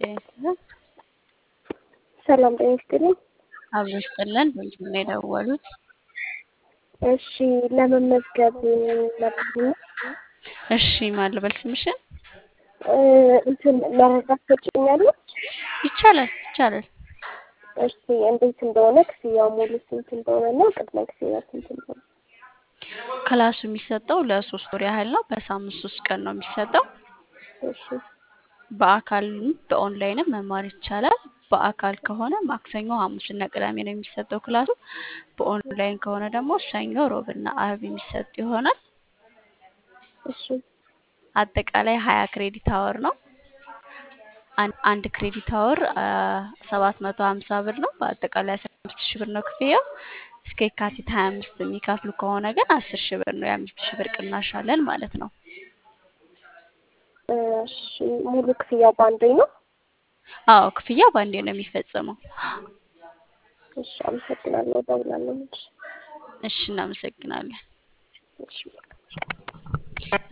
ጤና ይስጥልን። ሰላም ጤና ይስጥልኝ። አብሮ ይስጥልን። በምስሉ ላይ የደወሉት እሺ ለመመዝገብ ነበር እሺ፣ ማን ልበል ስምሽን? እ እንትን መረዳት ትችኛለሽ? ይቻላል ይቻላል። እሺ እንዴት እንደሆነ ክፍያው ሙሉ ስንት እንደሆነ እና ቅድመ ክፍያ ስንት እንደሆነ ክላሱ የሚሰጠው ለሶስት ወር ያህል ነው። በሳምንት ሶስት ቀን ነው የሚሰጠው። እሺ በአካልም በኦንላይንም መማር ይቻላል። በአካል ከሆነ ማክሰኞ፣ ሐሙስና ቅዳሜ ነው የሚሰጠው ክላሱ። በኦንላይን ከሆነ ደግሞ ሰኞ፣ ሮብና አርብ የሚሰጥ ይሆናል። እሺ አጠቃላይ ሀያ ክሬዲት አወር ነው። አን- አንድ ክሬዲት አወር ሰባት መቶ ሀምሳ ብር ነው። በአጠቃላይ አስራ አምስት ሺህ ብር ነው ክፍያው። እስከ የካቲት ሀያ አምስት የሚከፍሉ ከሆነ ግን አስር ሺህ ብር ነው። የአምስት ሺህ ብር ቅናሽ አለን ማለት ነው። እሺ ሙሉ ክፍያው በአንዴ ነው? አዎ ክፍያው በአንዴ ነው የሚፈጸመው። እሺ አመሰግናለሁ። እደውላለሁ። እሺ እናመሰግናለን። እሺ